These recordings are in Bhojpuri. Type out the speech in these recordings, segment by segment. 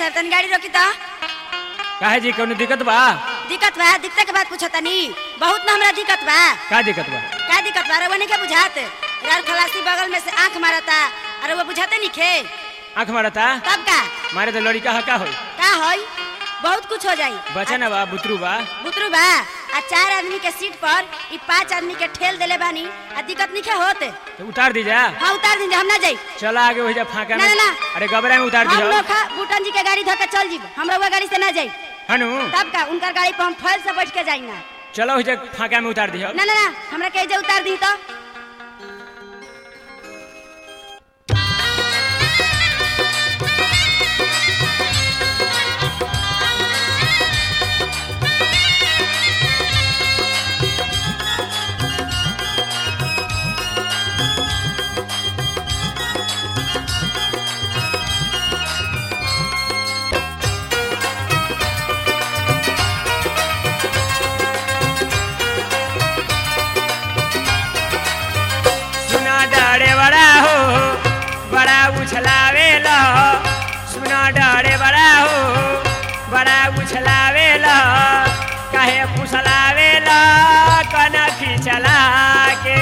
सर तनी गाड़ी रोकी तो काहे जी कौनो दिक्कत बा दिक्कत बा दिक्कत के बात पूछो तनी बहुत ना हमरा दिक्कत बा का दिक्कत बा का दिक्कत बा रउआ नहीं के बुझात यार खलासी बगल में से आंख मारता अरे वो बुझाते नहीं खे आँख मारता तब का मारे तो लड़का हका होई का होई बहुत कुछ हो जाई बचा ना बा बुतरू बा बुतरू बा आ चार आदमी के सीट पर ई पांच आदमी के ठेल देले बानी आ दिक्कत नहीं के होत तो उतार दी जा हाँ उतार दीजिए हम ना जाई चला आगे हो जा फाका ना, में ना, ना। अरे गबरा में उतार हम दी लोग खा बूटन जी के गाड़ी धोके चल जीब हमरा वो गाड़ी से ना जाई हनु तब का उनकर गाड़ी पर हम फल से बैठ के जाई ना चलो हो जा फाका में उतार दी ना ना ना हमरा के जे उतार दी तो सुना डरे बड़ा हो बड़ा उछलावे लो सुना डरे बड़ा हो बड़ा उछलावे लो काहे फुसलावे लो कनखी चला के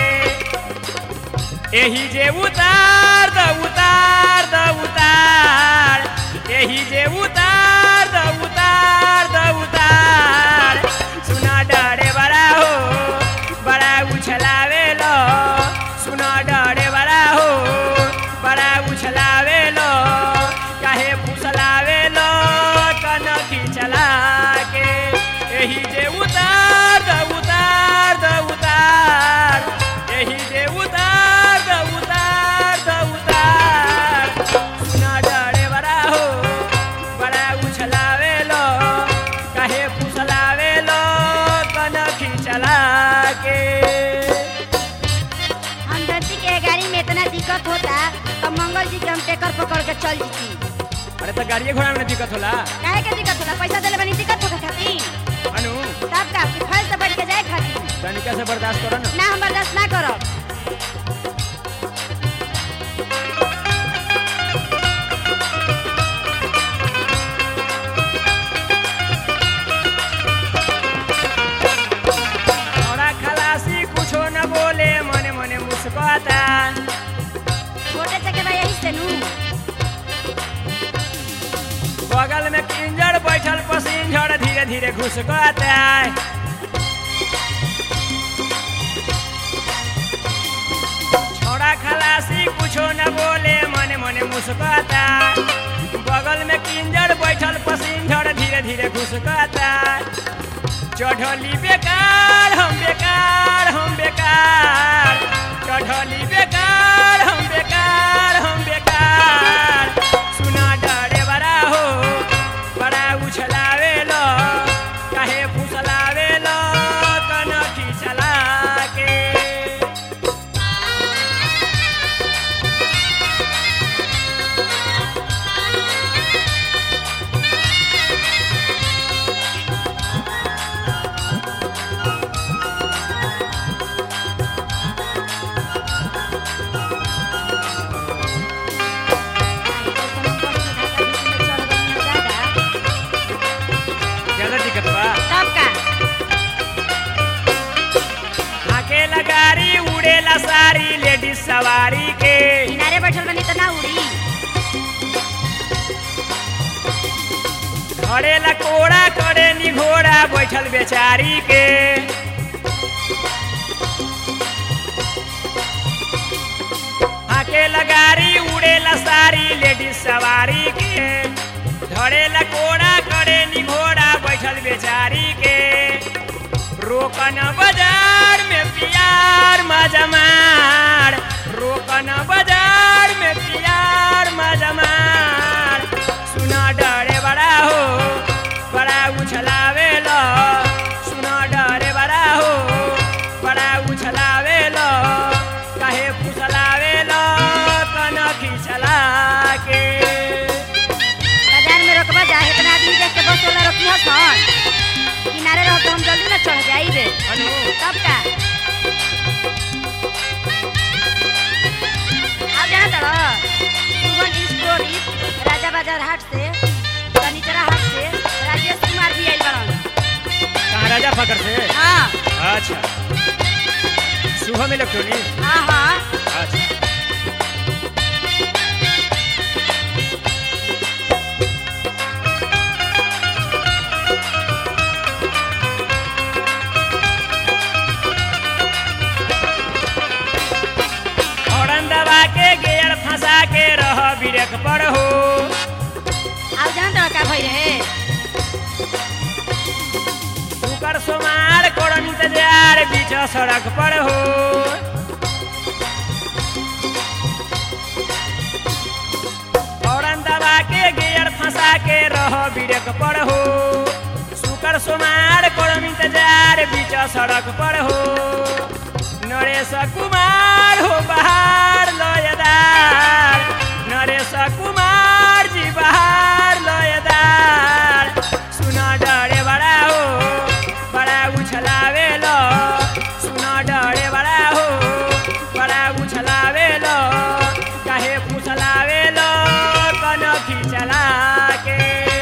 एही जे उतार द उतार द उतार एही जे उतार द उतार द उतार सुना डरे बड़ा हो बड़ा उछलावे लो सुना डरे बड़ा हो बड़ा उछलावे लो काहे फुसलावे लो कनखी चला के एही जे उतार द उतार द उतार एही जे उतार द उतार द उतार सुना डरे बड़ा हो बड़ा उछलावे लो काहे फुसलावे लो कनखी चला के हम धरती के गाड़ी में इतना दिक्कत होता तो मंगल जी के हम टेकर पकड़ के चल जीती अरे तो गाड़िए घोड़ा में न दिक्कत होला काहे के दिक्कत होला पैसा देले बनी दिक्कत होके खातिर अनु तब का कि फल से बैठ के जाए खातिर तनिका से बर्दाश्त करो ना ना हम बर्दाश्त ना करब थोड़ा खलासी कुछो न बोले मने मने मुस्कुराता छोटे चके बा यही से नू बगल में किंजर बैठल पसिंजर धीरे धीरे घुसकाता छोड़ा खलासी कुछो न बोले मने मने मुस्कुराता बगल में किंजर बैठल पसिंजर धीरे धीरे घुसकाता चढ़ली बेकार हम बेकार हम बेकार चढ़ली बेकार हम बेकार हम बेकार सुना डरे बड़ा हो बड़ा उछलावे लो काहे फुसलावे लो कनखी चला के ज्यादा दिक्कत बा तब का अकेला गाड़ी उड़ेला सारी लेडीज सवारी के किनारे बैठल बनी तो ना उड़ी घरेला कोड़ा करे नी घोड़ा बैठल बेचारी के अकेला गाड़ी उड़ेला सारी लेडीज सवारी के धरेला कोड़ा करे नी घोड़ा बैठल बेचारी के रोकन बाजार में प्यार मजमार रोकन बाजार में प्यार मजमार सुना डरे बड़ा हो बड़ा उछलावे लो सुना डरे बड़ा हो बड़ा उछलावे लो काहे फुसलावे लो कनखी चला के बाजार में रोकबा जा इतना आदमी देख के बस वाला रोकी हसन किनारे रहो तो हम जल्दी ना चढ़ जाइबे अनु तब का अब जाना तड़ो सुमन स्टोरी राजा बाजार हाट से राजा फकर से हाँ अच्छा शुभम इलेक्ट्रॉनिक हाँ हाँ अच्छा हॉर्न दबा के गियर फंसा के रह ब्रेक पर हो अब जान तो का भई रहे शुकर सोमार करन इंतजार बीच सड़क पर हो हॉर्न दबा के गियर फंसा के रह ब्रेक पर हो शुकर सोमार करन इंतजार बीच सड़क पर हो नरेश कुमार हो बहार लयदार नरेश कुमार जी बहार लयदार सुना डरे बड़ा हो बड़ा उछलावे लो सुना डरे बड़ा हो बड़ा उछलावे लो काहे फुसलावे लो कनखी चला के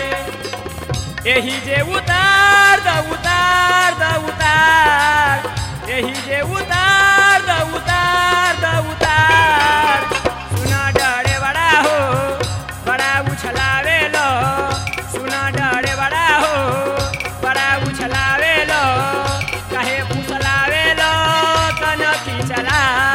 एही जे उतार द उतार द उतार एही जे उतार द उतार द उतार सुना डरे बड़ा हो बड़ा उछलावे लो सुना डरे बड़ा हो बड़ा उछलावे लो काहे फुसलावे लो कनखी चला